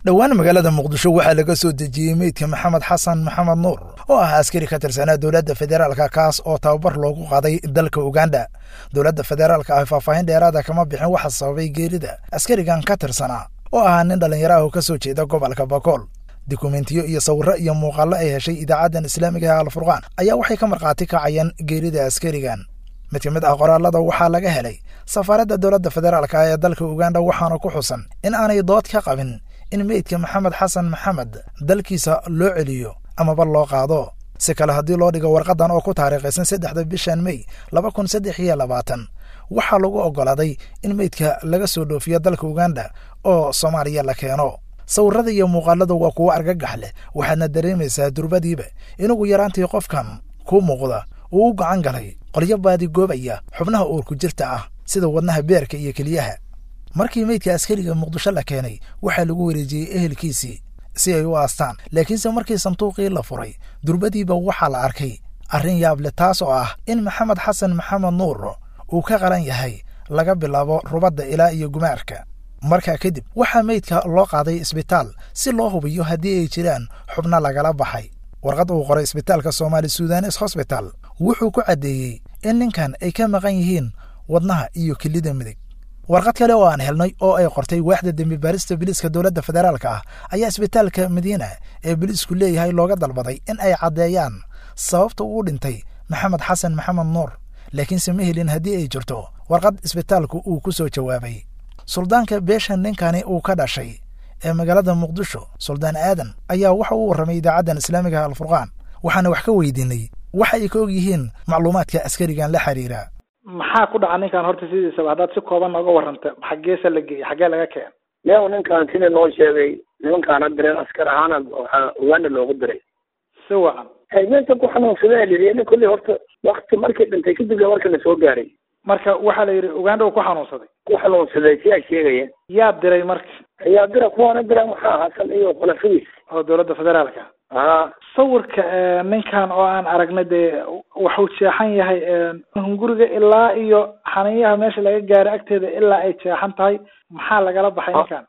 dhowaan magaalada muqdisho waxaa laga soo dejiyey meydka maxamed xasan maxamed nuur oo ah askari ka tirsanaa dowladda federaalka kaas oo tababar loogu qaaday dalka uganda dowladda federaalka ah faahfaahin dheeraada kama bixin waxa sababay geerida askarigan ka tirsanaa oo ahaa nin dhallinyaro ah oo ka soo jeeda gobolka bakool dukumentiyo iyo sawirro iyo muuqaallo ay heshay idaacaddan islaamiga ee alfurqaan ayaa waxay ka markhaati kacayeen geerida askarigan mid ka mid ah qoraalada waxaa laga helay safaaradda dowladda federaalka ah ee dalka uganda waxaana ku xusan in aanay dood ka qabin in meydka maxamed xasan maxamed dalkiisa loo celiyo amaba loo qaado si kale haddii loo dhigo warqadan oo ku taariikhaysan saddexda bishan mey laba kun saddex iyo labaatan waxaa lagu oggolaaday in meydka laga soo dhoofiyo dalka uganda oo soomaaliya la keeno sawirrada iyo muuqaalada waa kuwo argagax leh waxaadna dareemaysaa durbadiiba inugu yaraantii qofkan kuu muuqda uu u gacan galay qolyo baadigoobaya xubnaha uurku jirta ah sida wadnaha beerka iyo keliyaha markii meydka askariga muqdisho la keenay waxaa lagu wareejiyey ehelkiisii si ay u aastaan laakiinse markii sanduuqii la furay durbadiiba waxaa la arkay arrin yaab leh taas oo ah in maxamed xasan maxamed nuur uu ka qalan yahay laga bilaabo rubadda ilaa iyo gumaarka markaa kadib waxaa meydka loo qaaday isbitaal si loo hubiyo haddii ay jiraan xubno lagala baxay warqad uu qoray isbitaalka soomaali sudanes hosbital wuxuu ku caddeeyey in ninkan ay ka maqan yihiin wadnaha iyo kelida midig warqad kale oo aan helnay oo ay qortay waaxda dembi baarista biliiska dowladda federaalka ah ayaa isbitaalka madiina ee biliisku leeyahay looga dalbaday in ay caddeeyaan sababta uu dhintay maxamed xasan maxamed nuur laakiinse ma helin haddii ay jirto warqad isbitaalku uu ku soo jawaabay suldaanka beesha ninkani uu ka dhashay ee magaalada muqdisho suldaan aadan ayaa waxa uu warramay idaacaddan islaamiga alfurqaan waxaana wax ka weydiinay waxa ay ka og yihiin macluumaadka askarigan la xiriira maxaa ku dhaca ninkan horta sidiisaba haddaad si kooban nooga warranta xaggeesa la geeyey xaggee laga keen leew ninkan sida noo sheegay nimankaana direen askar ahaana waxaa uganda loogu diray si wacan meesha ku xanuunsadee lii nin kolley horta wakti markii dhintay kadib la warka la soo gaaray marka waxaa la yidhi uganda uu ku xanuunsaday ku xanuunsaday siyaa sheegaya yaa diray marka ayaa dira kuwaana dira maxaa hasan iyo khulafidiis oo dowladda federaalka haa sawirka ninkan oo aan aragnay dee wuxuu jeexan yahay hunguriga ilaa iyo xaniyaha meesha laga gaaray agteeda ilaa ay jeexan tahay maxaa lagala baxay ninkan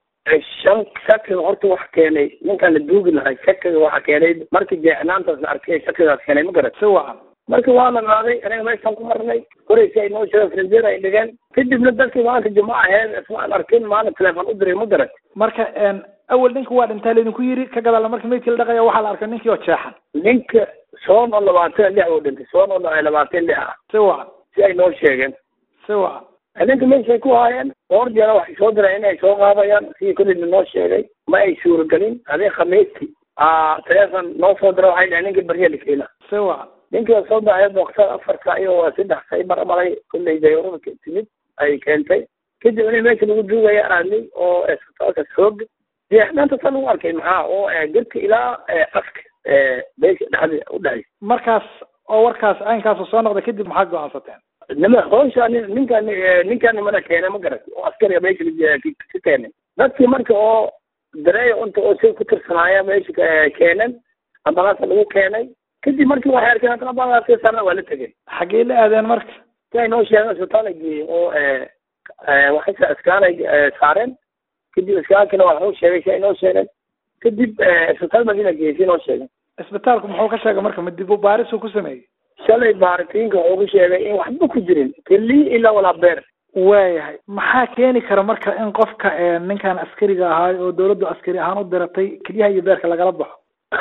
shan shakiga horta waxa keenay ninkan la duugi lahay shakiga waxa keenay markii jeexnaantaas la arkay shakigaas keenay ma garat si wacan marka waa la qaaday aniga meeshaan ku marnay koraysi ay noo sheegeen frinjeer ay dhigeen kadibna dadkii maanta jimco aheed ismaan arkin maalin telefoon u diray ma garat marka awel ninka waa dhintaa laydinku yiri ka gadaala marka meydkii la dhaqaya waxaa la arkay ninkii oo jeexan ninka soon oo labaatan lix uu dhintay soon oo labaatan lix ah si wacan si ay noo sheegeen si wacan ninka meeshay ku haayeen dhowr jeera waxay soo direen inay soo qaadayaan sidii kolleyna noo sheegay ma ay suuragelin adii khamiistii teleefon noo soo dira waxay dhaheen ninkii barya la keena si wacan ninkii soo baxay boqsada afarka iyo saddex say marmaray kolley dayarada timid ay keentay kadib in meesha lagu duugaya aadnay oo isbitaalkaas xoog jeexnaanta sa lagu arkay maxaa oo gedka ilaa afka beesha dhexda u dhexaysa markaas oo warkaas caynkaas soo noqday kadib maxaad go-aansateen nima hawsha ninkan ninkan mana keenay ma garat oo askariga meesha ka keenay dadkii marka oo dareeya unta oo si ku tirsanaaya meesha keenan ambalaasa lagu keenay kadib markii waxay arkeen haddana ambalaska sarna waa la tegeen xaggee la aadeen marka si ay noo sheegeen isbitaal ay geeyey oo waxay iskaan ay saareen kadib iskaankina waa waxuu sheegay si ay noo sheegeen kadib isbitaal madiina geeyey si noo sheegeen isbitaalku muxuu ka sheegay marka ma dib u baarisuu ku sameeyey shalay baaritiinka wuxuu ku sheegay in waxba ku jirin keliya ilaa walaa beer waayahay maxaa keeni kara marka in qofka ninkan askariga ahaay oo dawladdu askari ahaan u diratay keliyaha iyo beerka lagala baxo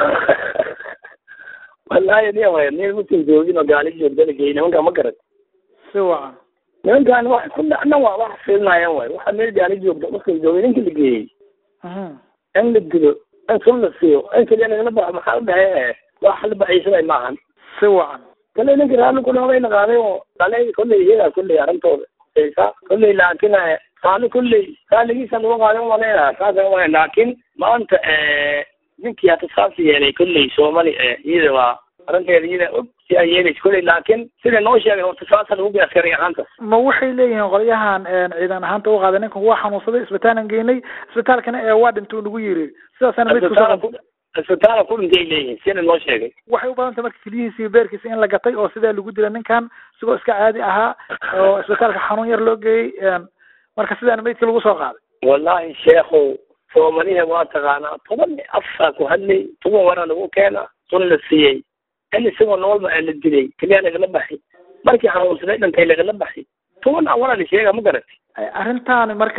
wallahi ni way ni mutin joogin oo gaali joogdana geey nimanka ma garat si wacan nimankan wax ku dhacna waa wax fiilnaayaan waay waxa meel gaali joogda marka joogay ninka la geeyey in la dilo in sun la siiyo in keliya lagala baxo maxaa u dhahay wax la baxaysanay maahan si wacan kale ninka raalli ku noqday la qaaday oo dhalay kolley iyaga kolley arrintooda sa kolley laakin saali kolley saaligiisa lagu qaaday umaleynaya saasa umaleyn laakin maanta ninkii hata saas yeelay kolley soomali iyada waa arrinteeda iyada og si ay yeelaysa kolley laakin sida noo sheegay horta saasa lagu gey askari ahaantaas ma waxay leeyihiin qolyahan ciidan ahaanta u qaaday ninkan waa xanuunsaday isbitaalan geynay isbitaalkana ee waa dhintuu nagu yiri sidaasana midku isbitaala ku dhintay ay leeyihiin sida noo sheegay waxay u badantay marka keliyihiisa iyo beerkiisa in la gatay oo sidaa lagu dila ninkan isigoo iska caadi ahaa oo isbitaalka xanuun yar loo geeyey marka sidaana meydkii lagu soo qaaday wallahi sheekhow soomaliha waa taqaanaa toban afaa ku hadlay toban waraa lagu keena sun la siiyey in isagoo noolba la dilay keliya lagala baxay markii xanuunsaday dhintay lagala baxay toban aan walaa la sheega ma garatay arrintaani marka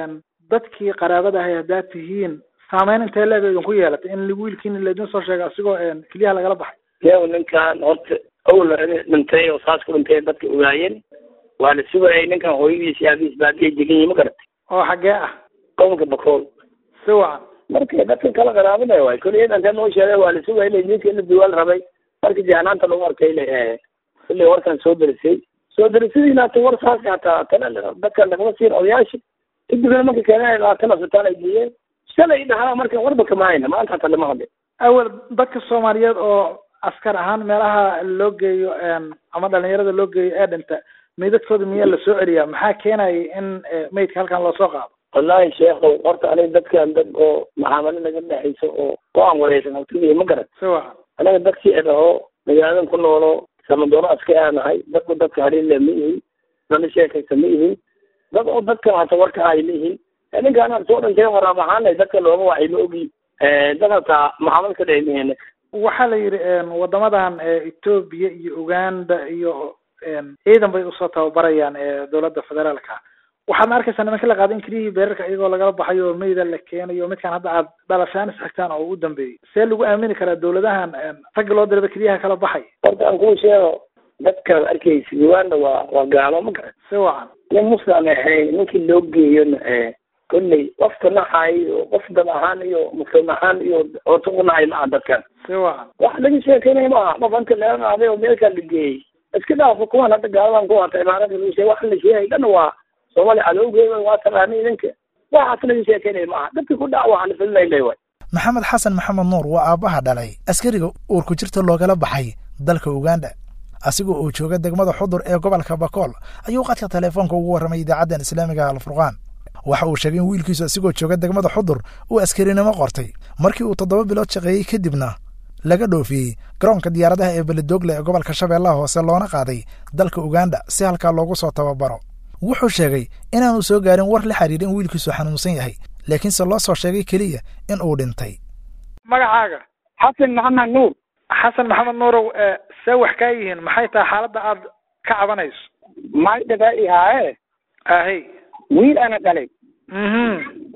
dadkii qaraabada ahay haddaad tihiin saameyn intee leeg idinku yeelatay in wiilkiina laydin soo sheegay asigoo keliyaha lagala baxay yow ninkan horta awla dhintay oo saas ku dhintay dadka ogaayeen waa la sugayay ninkan hooyadiis iyo aabihiis baadiya degan yihin ma garatay oo xaggee ah gobolka bakool si wacan marka dadka kala qaraabada waay kulli intee noo sheegay waa la sugayay la ninka la duwaal rabay marka jahanaanta lagu arkay le kulli warkan soo derisay soo derisadiina hata war saas hataa tana dadka lagama siin odayaasha kadibna marka keenay labaatan asbitaal ay geeyeen shalay dhahaa marka warba kama hayna maanta hata lama hadlin awel dadka soomaaliyeed oo askar ahaan meelaha loo geeyo ama dhalinyarada loo geeyo ee dhinta meydadkooda miyaa lasoo celiyaa maxaa keenaya in meydka halkan loo soo qaado wallahi sheekhow horta aniga dadkan dad oo maxaamalo naga dhexayso oo ku aan wareysan hawtigiya ma garan si wacan anaga dadkii dhaho magaaladan ku noolo samadooro aska aanahay dadku dadka haliille ma ihin dana sheekaysa ma ihin dad oo dadka hata warka ay ma ihin ninkaan soo dhintay waraab ahaanay dadka looma wacay ma ogi dad hataa maxaamad ka dhahay ma ihin waxaa la yidhi wadamadan etoobiya iyo uganda iyo ciidan bay usoo tababarayaan dowladda federaalka waxaadna arkaysaa nimanka la qaaday in keliyihii beerarka iyagoo lagala baxayo oo meyda la keenayo midkaan hadda aad dhalashaan isxigtaan oo u dambeeyey see lagu aamini karaa dowladahan ragga loo diraba keliyaha kala baxay horta aan kuu sheego dadkaad arkaysa uganda waa waa gaalo ma garan si wacan nin muslim ahayn ninkii loo geeyona kolley qofka naxay iyo qof dad ahaan iyo muslim ahaan iyo horta ku naxay maaha dadkan si wacan wax laga sheekeynaya maaha qof anta laga qaaday oo meelkaa la geeyey iska dhaafo kuwan hadda gaaladan ku hata imaarada lagu sheegay wax la sheegay dhan waa soomaaliya cadowgeeda waa taqaana idinka waxaas laga sheekeynaya maaha dadka ku dhac waxaa la filinay le waay maxamed xasan maxamed nuur waa aabbaha dhalay askariga uurku jirta loogala baxay dalka uganda asigoo uu jooga degmada xudur ee gobolka bakool ayuu qadka teleefoonka ugu warramay idaacaddan islaamiga alfurqaan waxa uu sheegay in wiilkiisu asigoo jooga degmada xudur uu askarinimo qortay markii uu toddoba bilood shaqeeyey kadibna laga dhoofiyey garoonka diyaaradaha ee beledoogle ee gobolka shabeellaha hoose loona qaaday dalka uganda si halkaa loogu soo tababaro wuxuu sheegay inaanu soo gaarin war la xiriira in wiilkiisu xanuunsan yahay laakiinse loo soo sheegay keliya in uu dhintay magacaaga xasan maxamed nuur xasan maxamed nuurow see wax kaa yihiin maxay tahay xaaladda aad ka cabanayso may dhagaa ihaaye ahey wiil ana dhalay mhm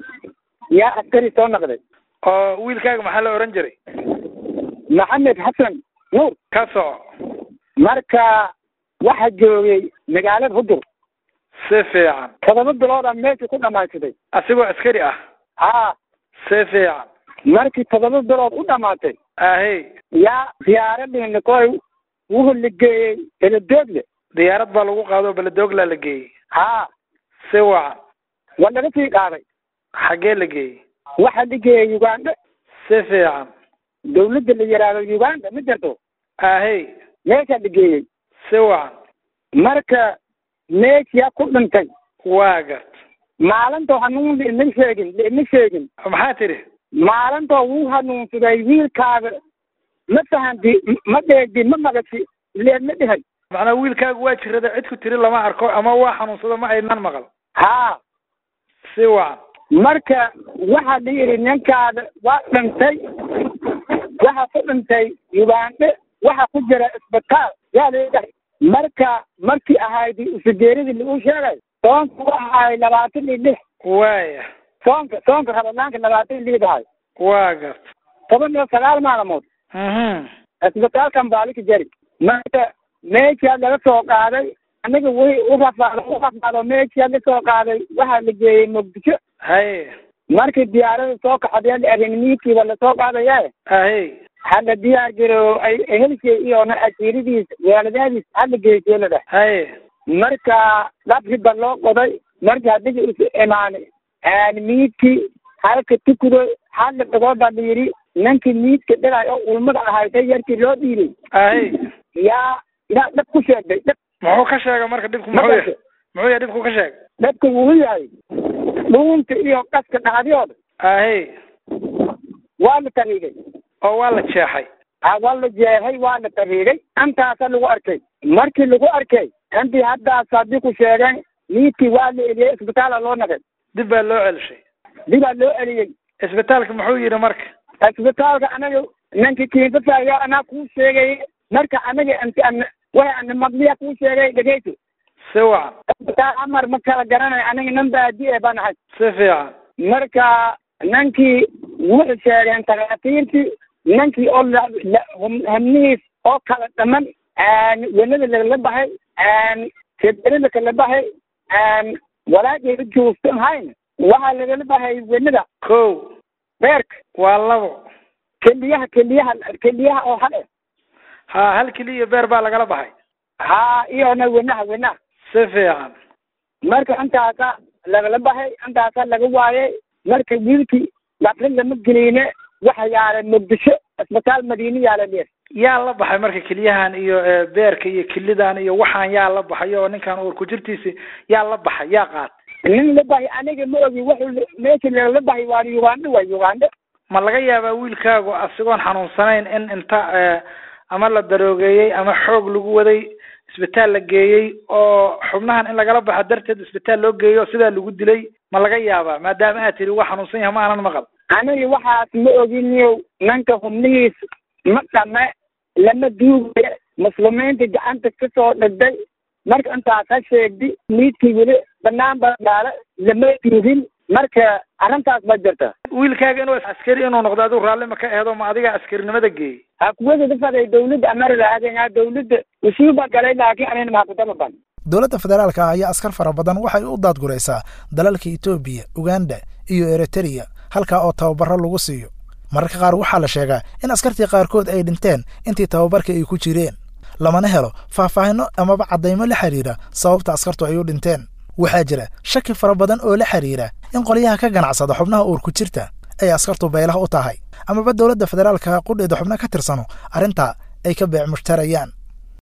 yaa askari soo noqday oo wiilkaaga maxaa la ohan jiray maxamed xasan nuur ka soco marka waxa joogay magaalada hudur si fiican todoba biloodaa meesha ku dhamaatay asigoo askari ah haa si fiican markii todoba bilood u dhamaatay ahey yaa diyaaradii koy wuxuu la geeyey beledoogle diyaarad baa lagu qaado oo beledooglaa la geeyey haa si wacan waa laga sii qaaday xaggee la geeyey waxaa la geeyey uganda si fiican dawladda la yidhaahdo uganda ma jirto ahey meeshaa la geeyey si wacan marka meeshaa ku dhintay waa gart maalinta hanuun laima sheegin laima sheegin maxaa tidhi maalinta wuu hanuunsaday wiilkaaga ma fahanti ma dheegdi ma maqashi leen ma dhihay macnaa wiilkaagu waa jirada cid ku tiri lama arko ama waa xanuunsado ma aynan maqal haa si wacan marka waxaa la yidhi ninkaada waa dhintay waxa ku dhintay ugande waxa ku jira isbitaal yaa leedahay marka markii ahayd usageeradii lagu sheegay soonka waxa ahay labaatan iyo lix waaya soonka soonka rabadaanka labaatan iyo lix ahay waa gart toban iyo sagaal maalmood mhm isbitaalkan baalika jari marka meeshaa laga soo qaaday anaga way u rafaado u rafaado meeshaa la soo qaaday waxaa la geeyey muqdisho haye markii diyaarada soo kaxadee la arrinimiidkiiba lasoo qaadaya ahey hala diyaar garo ay ehelkay iyona asiiradiis waaladaadiis hala geysay la dheh haye marka dhabriba loo qoday marka haddiga isu imaanay miidkii halka tukudo hala dhagoo baa la yidhi ninkii miidka dhigay oo ulmada ahaysay yarkii loo dhiibay ahey yaa yaa dhab ku sheegday dhab muxuu ka sheegay marka dhibku muxuu yahay muxuu yahay dhibku ka sheegay dhabka wuu yahay dhuunta iyo qaska dhacdiyooda ahey waa la tariigay oo waa la jeexay ha waa la jeexay waa la tariigay intaasa lagu arkay markii lagu arkay intii haddaas haddii ku sheegeen miidkii waa la eliyey isbitaala loo naqay dib baa loo celishay dibaa loo eliyey isbitaalka muxuu yidhi marka isbitaalka anaga ninki kiintataayo anaa kuu sheegay marka anaga ant an way ana maqliya kuu sheegay dhegeyso si wacan isbitaal amar ma kala garanayo aniga nin baadi e baan ahay si fiican marka ninkii wuxuu sheegeen takhaatiirtii ninkii oo hamnihiis oo kala dhaman wenada lagala baxay keberida kala baxay walaageeda joogsan hayn waxaa lagala baxay wenada ko beerka waa labo keliyaha keliyaha keliyaha oo hale ha hal keliya beer baa lagala baxay ha iyona wenaha wenaha si fiican marka intaasa lagala baxay intaasa laga waayay marka wiilkii lafrin lama geliyne waxa yaala muqdisho isbitaal madiine yaala dheer yaa la baxay marka keliyahan iyo beerka iyo kelidan iyo waxaan yaa la baxay oo ninkan uur ku jirtiisi yaa la baxay yaa qaatay nin la baxay aniga ma ogi wuxuu meesha lagala baxay waa uganda waa uganda ma laga yaabaa wiilkaagu asigoon xanuunsanayn in inta ama la daroogeeyey ama xoog lagu waday isbitaal la geeyey oo xubnahan in lagala baxo darteed isbitaal loo geeyo o sidaa lagu dilay ma laga yaabaa maadaama aad tiri waa xanuunsan yahay ma aanan maqal aniga waxaas ma oginiyow ninka xubnihiis ma dhame lama duugayo muslimiinta gacanta kasoo dhigday marka intaas ha sheegdi miidkii weli banaan baa dhaala lama duugin marka arrintaas ma jirta wiilkaaga inuu askari inuu noqdo adigu raalli ma ka aheedo ma adiga askarinimada geeyey ha kuwada dhafaday dawladda america aadaya dawladda usuuba galay laakiin anina mahakutama ban dowladda federaalka ah ayaa askar fara badan waxay u daadguraysaa dalalka etoobiya uganda iyo eritrea halkaa oo tababaro lagu siiyo mararka qaar waxaa la sheegaa in askartii qaarkood ay dhinteen intii tababarka ay ku jireen lamana helo faahfaahinno amaba caddaymo la xidhiira sababta askartu ay u dhinteen waxaa jira shaki fara badan oo la xidhiira in qolyaha ka ganacsada xubnaha uur ku jirta ay askartu baylaha u tahay amaba dowladda federaalka qudheeda xubno ka tirsano arrintaa ay ka beec mushtarayaan